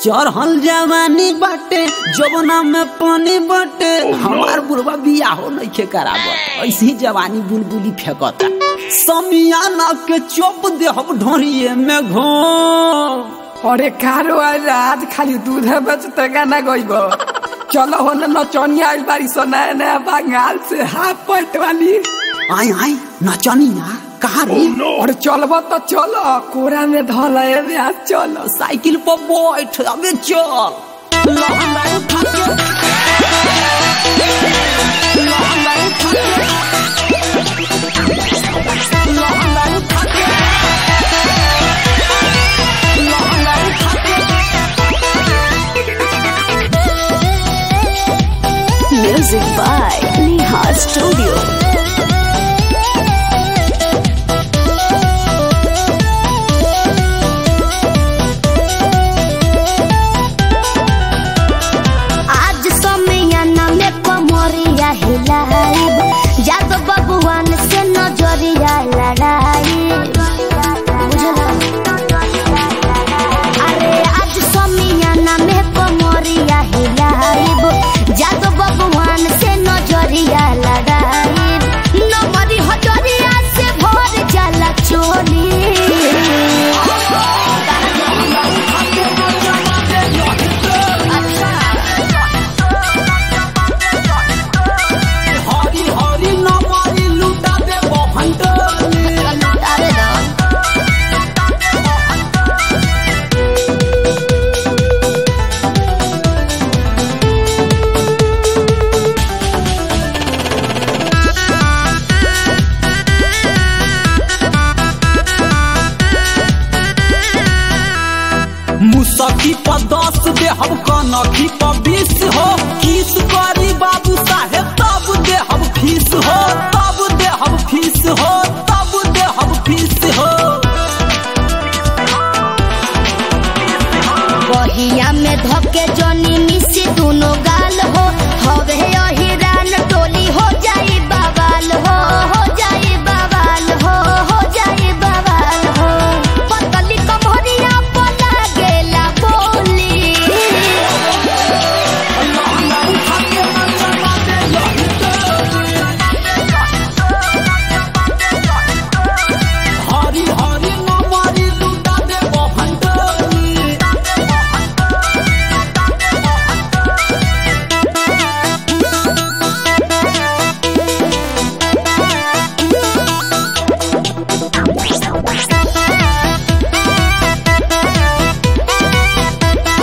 चढ़ल जवानी बाटे जवना में पानी बाटे हमार बुढ़वा बियाहो नइखे करावत ऐसी ही जवानी बुलबुली फेंकता समियाना के चोप दे हम ढोरिए में घो अरे कारो आज रात खाली दूध बेचते गाना गईब चलो हो न नचनिया आइल बारी सो नया नया बंगाल से हाफ पैंट वाली आई आई नचनिया कहाँ रे और चलब तो चलो कोरा में धल चलो साइकिल पर बैठ अबे चल लहंगा उठा के लहंगा उठा के लहंगा उठा के लहंगा उठा के Music by Neha Studio. आज समियाना में कमरिया हिलाइब जादो बबुआन से नजरिया लड़ाई बुझला अरे आज समियाना में कमरिया हिलाइब जादो बबुआन से नजरिया लड़ाई नमरी हजरिया से भर जाला चोली हरी हरी नमरी लुटा दे बहंटनी अरे ना मुसकी पर दस दे हम कनखी पर बीस हो किस करी बाबू साहेब तब दे हम फीस हो तब दे हम फीस हो तब दे हम फीस हो बहिया